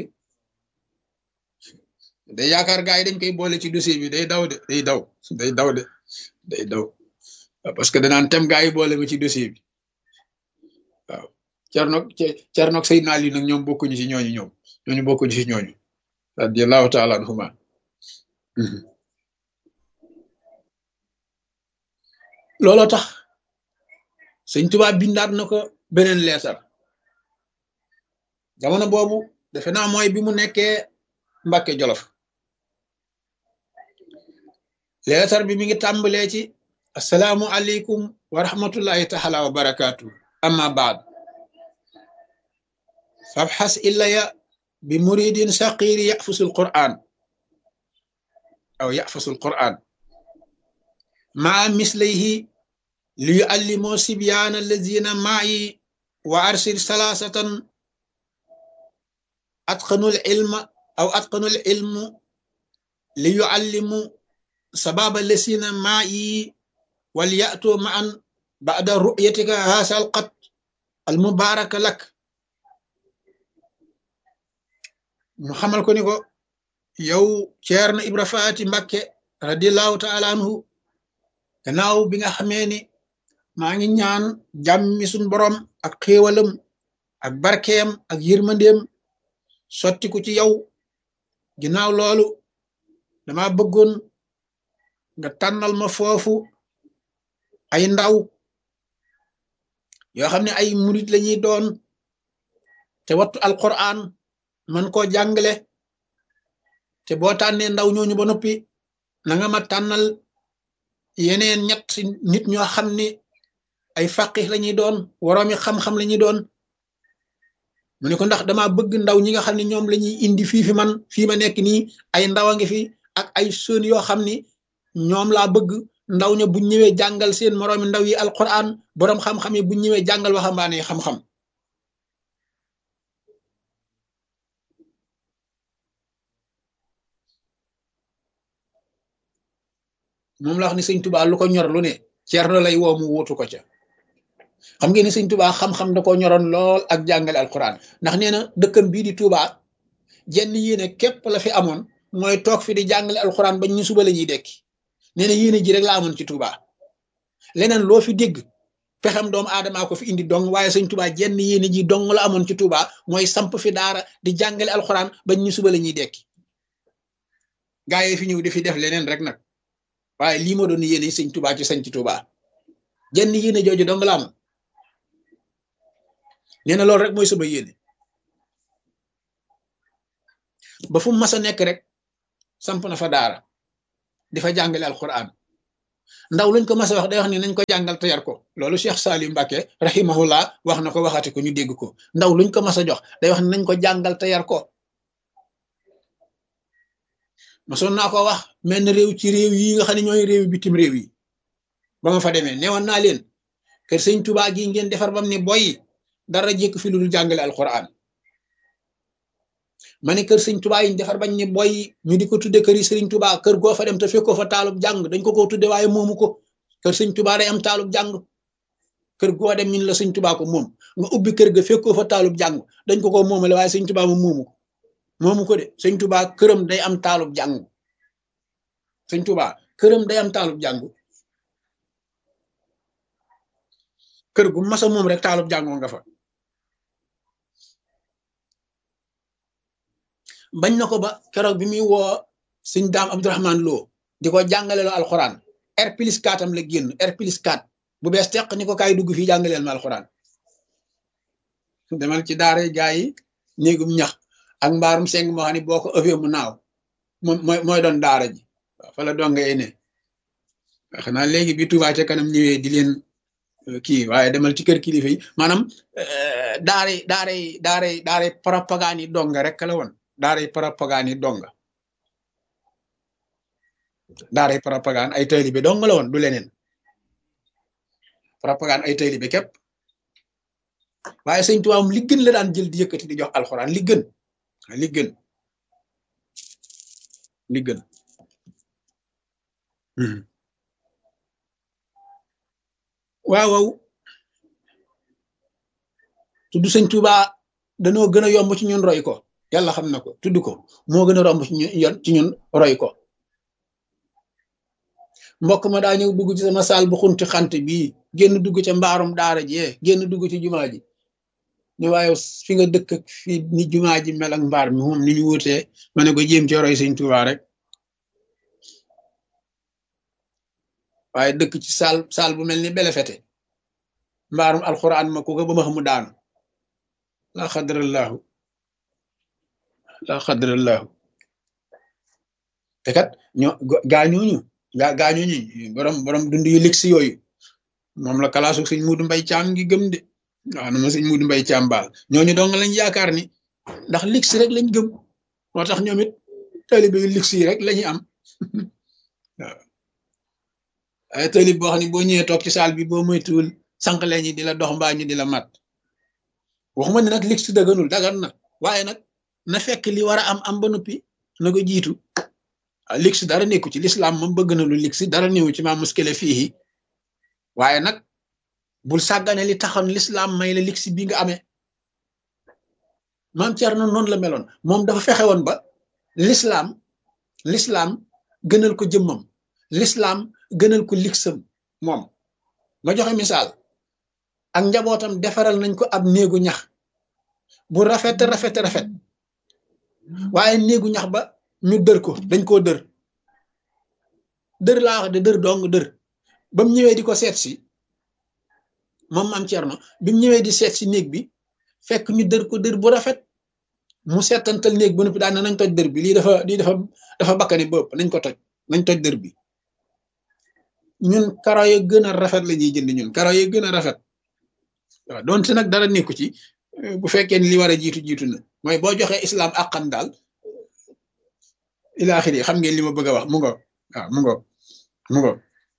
day yaakaar gaa yi dañ koy boole ci dossier bi day daw de day daw day daw de day daw parce que danaan tem gaa yi boole ma ci dossier bi waaw Cernoog Cernoog Seydina Ali nag ñoom bokkuñu ci ñooñu ñoom ñooñu bokkuñu ci ñooñu radiyallahu taala anhuma looloo tax sëñ Tuubaa bindaat na ko beneen leetar jamono boobu defe naa mooy bi mu nekkee Mbàkke Jolof leetar bi mi ngi tàmbalee ci asalaamu aleykum wa rahmatullahi taala wa barakaatu amma baad fabxas illaya bi muridin saqiri yafusul quran aw yafusul quran maa mislayhi li yuallimoo sibyaana allazina maayi wa arsil salaasatan atqanul ilma aw atqanul ilmu li yuallimu sababa allazina maayi wal ya'tu ma'an ba'da ru'yatika haasal qat al mubaaraka lak mu xamal ko ni ko yow Ceerno Ibra Faati Mbakke radiallahu taala anhu gannaaw bi nga xamee ni maa ngi ñaan jàmmi suñ borom ak xéewalam ak barkeem ak yërmandeem sottiku ci yow ginnaaw loolu dama bëggoon nga tànnal ma foofu ay ndaw yoo xam ne ay murit lañuy doon te wattu alquran man koo jàngale te boo tànnee ndaw ñooñu ba noppi na nga ma tànnal yeneen ñett nit ñoo xam ni ay faqih lañuy doon woroomi xam-xam lañuy doon mu ne ko ndax dama bëgg ndaw ñi nga xam ne ñoom lañuy indi fii fi man fii ma nekk nii ay ndaw a ngi fi ak ay sën yoo xam ni ñoom laa bëgg ndaw ña buñ ñëwee jàngal seen moroomi ndaw yi alquran boroom xam-xam yi buñ ñëwee jàngal waxambaane yi xam-xam moom la wax ni sëñ tubaa lu ko ñor lu ne Ceerno lay woo mu wuutu ko ca xam ngeen ni sëñ tubaa xam-xam da ko ñoroon lool ak jàngale alquran ndax nee na dëkkam bii di tubaa jenn yéene képp la fi amoon mooy toog fi di jàngale alquran bañ ñu suba la ñuy dekki nee na yéene ji rek la amoon ci tubaa leneen loo fi dégg pexem doomu aadamaa ko fi indi dong waaye sëñ tubaa jenn yéene ji dong la amoon ci tubaa mooy samp fi daara di jàngale alquran bañ ñu suba la ñuy dekki gaa yi fi ñëw di fi def leneen rek nag waaye lii moo doon yéene sëñ tubaa ci sañ ci tubaa jenn yéene jooju dong la am nee na loolu rek mooy sama yéene ba fu mas a nekk rek samp na fa daara di fa jàngale alquran ndaw luñ ko mas a wax day wax ni nañ ko jàngal te yar ko loolu Cheikh Salim Mbacke rahimahullah wax na ko waxati ko ñu dégg ko ndaw luñ ko mas a jox day wax ni nañ ko jàngal te yar ko masoon naa ko wax mel na réew ci réew yi nga xam ne ñooy réew bitim réew yi ba ma fa demee newoon naa leen kër sëñ Tuubaa gi ngeen defar bam ne boy dara jékk fi lu dul jàngale alquran ma ne kër sëñ Tuubaa yi ñu defar bañ ne boy ñu di ko tudde kër yi sëriñ Tuubaa kër goo fa dem te fekkoo fa taalub jàng dañ ko ko tudde waaye moomu ko kër sëñ Tuubaa day am taalub jàng kër goo dem ñun la sëñ Tuubaa ko moom nga ubbi kër ga fekkoo fa taalub jàng dañ ko ko moomale waaye sëñ Tuubaa moom moomu ko moomu ko de sëñ Tuubaa këram day am taalub jàng sëñ Tuubaa këram day am taalub jàng kër gu masa moom rek taalub jàngoo nga fa bañ na ko ba keroog bi muy woo sëñ daam Abdourahman Lo di ko jàngaleloo alxuraan R plus 4 am la génn R plus 4 bu bees teq ni ko kaay dugg fii jàngaleel ma alxuraan demal ci daara gaa yi néegum ñax ak mbaarum seng moo xam ne boo ko ëffee mu naaw moom mooy mooy doon daara ji waaw fa la donga ne xanaa léegi bi Touba ca kanam ñëwee di leen kii waaye demal ci kër kilifa yi maanaam daaray daaray daaray daaray propagande yi donga rek la woon daaray propagande yi donga daaray propagande ay taalibe dong la woon du leneen propagande ay taalibe képp waaye sëñ Tuubaa li gën la daan jël di yëkkati di jox alxuraan li gën li gën li gën waaw waaw tudd sëñ Tuubaa danoo gën a yomb ci ñun roy ko yàlla xam na ko tudd ko moo gën a romb ci ñun ci ñun roy ko mbokk ma daa ñëw dugg ci sama saal bu xunti xant bii génn dugg ca mbaarum daara jee génn dugg ci jumaa ji ni waaye fi nga dëkk ak fi ni jumaa ji mel ak mbaar mi moom ni ñu wutee ma ne ko jéem ci roy sëñ Tuubaa rek waaye dëkk ci saal saal bu mel ni belefete mbaarum alxuraan ma ko ko ba ma xamu daanu laa xadrallaahu laa xadrallaahu te kat ñoo gaañooñu gaa gaañooñu borom borom dund yu ligsi yooyu moom la kalaasu sëñ Muudu Mbay Caam ngi gëm de waaw na ma sëñ Muudu Mbay Caam baal ñooñu dong lañ yaakaar ni ndax ligsi rek lañ gëm moo tax ñoom it taalibe yu ligsi yi rek lañuy am waaw ay taalib boo xam ne boo ñëwee toog ci saal bi boo moytuwul sànq leen ñi di la dox mbaa ñu di la mat waxuma ne nag ligsi daganul dagan na waaye nag na fekk li war a am am ba noppi na ko jiitu ah ligsi dara nekku ci lislaam moom bëgg na lu ligsi dara néew ci maa muskile fii waaye nag bul sàggane li taxoon lislaam may la ligsi bi nga amee maam Cerno noonu la meloon moom dafa fexe woon ba lislaam lislaam gënal ko jëmmam lislaam gënal ko ligsam moom ma joxe misaal ak njabootam defaral nañ ko ab néegu ñax bu rafet rafet rafet waaye néegu ñax ba ñu dër ko dañ koo dër dër laa wax de dër dong dër ba mu ñëwee di ko seet si moom maam Cerno bi mu ñëwee di seet si néeg bi fekk ñu dër ko dër bu rafet mu seetantal néeg ba noppi daan nañ toj dër bi lii dafa lii dafa dafa bakkani bopp nañ ko toj nañ toj dër bi ñun karo ya gën a rafet la ñuy jënd ñun karo ya gën a rafet waaw donte nag dara nekku ci bu fekkee ni li war a jiitu jiitu na mooy boo joxee islam àqan daal ilaaxiri xam ngeen li ma bëgg a wax mu ngo waaw mu ngo mu ngo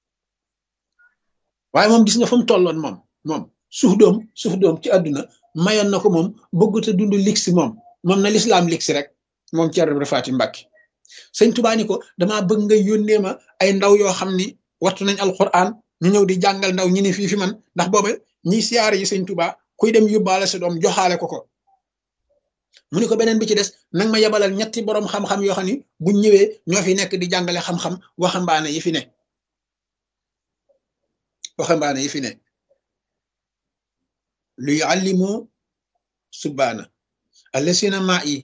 waaye moom gis nga fu mu tolloon moom moom suuf doom suuf doom ci àdduna mayoon na ko moom bëggut a dund liksi moom moom na lislaam liksi rek moom Ceerno Ibra Faati Mbàkke sëñ Tuubaa ni ko damaa bëgg nga yónnee ma ay ndaw yoo xam ni wattu nañ alquran ñu ñëw di jàngal ndaw ñi ni fii fi man ndax booba ñiy siyaare yi sëñ Tuubaa kuy dem yóbbaale sa doom joxaale ko ko mu ni ko beneen bi ci des nag ma yebalal ñetti boroom xam-xam yoo xam ni buñ ñëwee ñoo fi nekk di jàngale xam-xam waxambaane yi fi ne waxambaane yi fi ne lu yuallimu subbaana allasina maa yi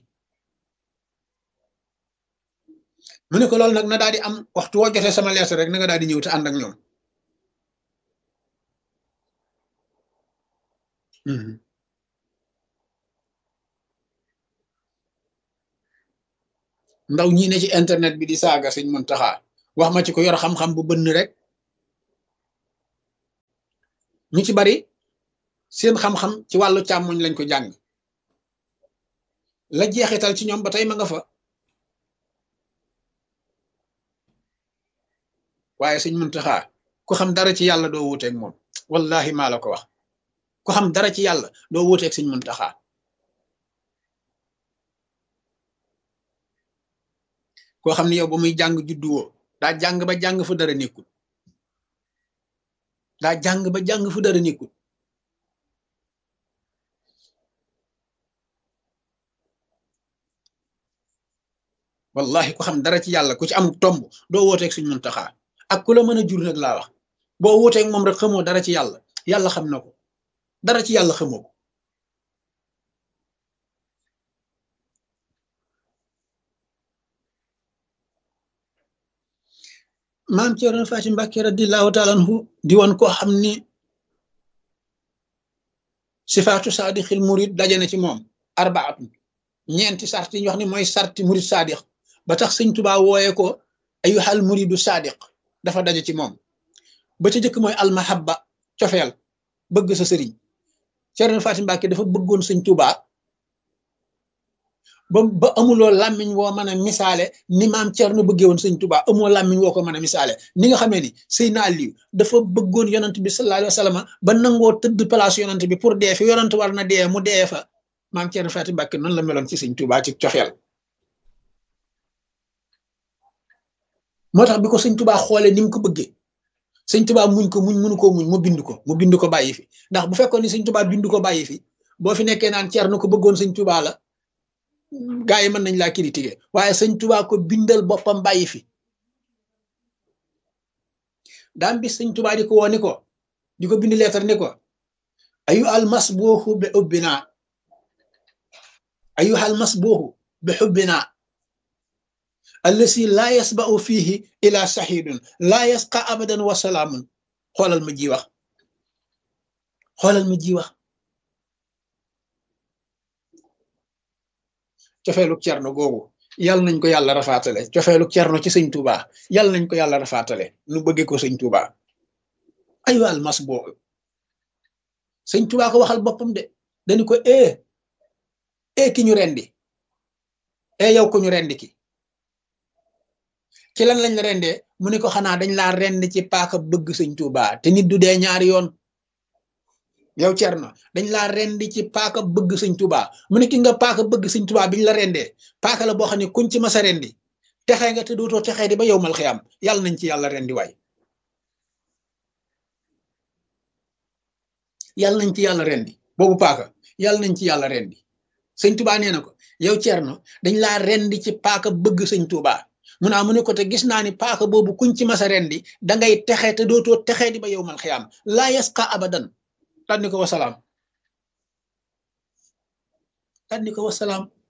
mu ne ko loolu nag na daal di am waxtu woo jotee sama lees rek na nga daal di ñëw te ànd ak ñoom ndaw ñi ne ci internet bi di saaga sëñ Muntaxa wax ma ci ko yor xam-xam bu bënn rek ñu ci bari seen xam-xam ci wàllu càmmoñ lañ ko jàng la jeexital ci ñoom ba tey ma nga fa waaye sëñ Muntaxa ku xam dara ci yàlla doo wuuteeg moom wallahi maa la ko wax ku xam dara ci yàlla doo wuuteeg sëñ Muntaxa koo xam ne yow ba muy jàng judduwoo daa jàng ba jàng fu dara nekkul daa jàng ba jàng fu dara nekkul wallahi ku xam dara ci yàlla ku ci am tomb doo wooteeg suñ muntaxaa ak ku la mën a jur nag laa wax boo wooteeg moom rek xamoo dara ci yàlla yàlla xam na ko dara ci yàlla xamoo ko maam Ceerno Faati Mbàkke radiyallaahu taala anhu di woon koo xam ni sifaatu saadixil murid daje na ci moom arbaatun ñeenti sart yi ñu wax ni mooy sarti murid saadix ba tax sëñ Tuubaa wooye ko ayuhal muridu saadiq dafa daje ci moom ba ca jëkk mooy almahabba cofeel bëgg sa sëriñ Ceerno Faati Mbàkke dafa bëggoon sëñ Tuubaa ba ba amuloo làmmiñ woo mën a misaale ni maam Ceerno bëggee woon sëñ Tuubaa amoo làmmiñ woo ko mën a misaale ni nga xamee ni Seydina Aliyu dafa bëggoon yonant bi sallallahu alayhi wa sallam ba nangoo tëdd place yonant bi pour dee fi yonant war na dee mu dee fa maam Ceerno Faati Mbàkke noonu la meloon ci sëñ Tuubaa ci coxeel moo tax bi ko sëñ Tuubaa xoolee ni mu ko bëggee sëñ Tuubaa muñ ko muñ mënu koo muñ mu bind ko mu bind ko bàyyi fi ndax bu fekkoon ni sëñ Tuubaa bind ko bàyyi fi boo fi nekkee naan Ceerno ko bëggoon sëñ Tuubaa la gaa yi mën nañ laa critiquer waaye sëñ Tuubaa ko bindal boppam bàyyi fi daam bi sëñ Tuubaa di ko woo ni ko di ko bind leetar ni ko ayu al masbuuxu bi xubbina ayu al masbuuxu bi xubbina allasi laa yasba'u fiihi ila saxiidun laa yasqa abadan wa salaamun xoolal ma ji wax xoolal ma ji wax cofeelu cerno googu yàlla nañ ko yàlla rafaatale cofeelu cerno ci sëñ Tuubaa yàlla nañ ko yàlla rafaatale nu bëggee ko sëñ Tuubaa ayu al masbuuxu sëñ Tuubaa ko waxal boppam de dañu ko ee ee ki ñu rendi ee yow ko ñu rendi ki ci lan lañ la rendee mu ne ko xanaa dañ laa rend ci paaka bëgg sëñ Tuubaa te nit du dee ñaari yoon yow Cerno dañ laa rendi ci paaka bëgg sëñ Tuubaa mu ne ki nga paaka bëgg sëñ Tuubaa biñ la rendee paaka la boo xam ne kuñ ci masa rendi texee nga te dootoo texee di ba yow mal xiyam yàlla nañ ci yàlla rendi waay yàlla nañ ci yàlla rendi boobu paaka yàlla nañ ci yàlla rendi sëñ Tuubaa nee na ko yow Cerno dañ laa rendi ci paaka bëgg sëñ Tuubaa mu naa mu ne ko te gis naa ni paaka boobu kuñ ci masa rendi dangay texe te dootoo texee di ba yow mal xiyaam laa yasqa abadan tànni ko wasalaam tànni ko wasalaam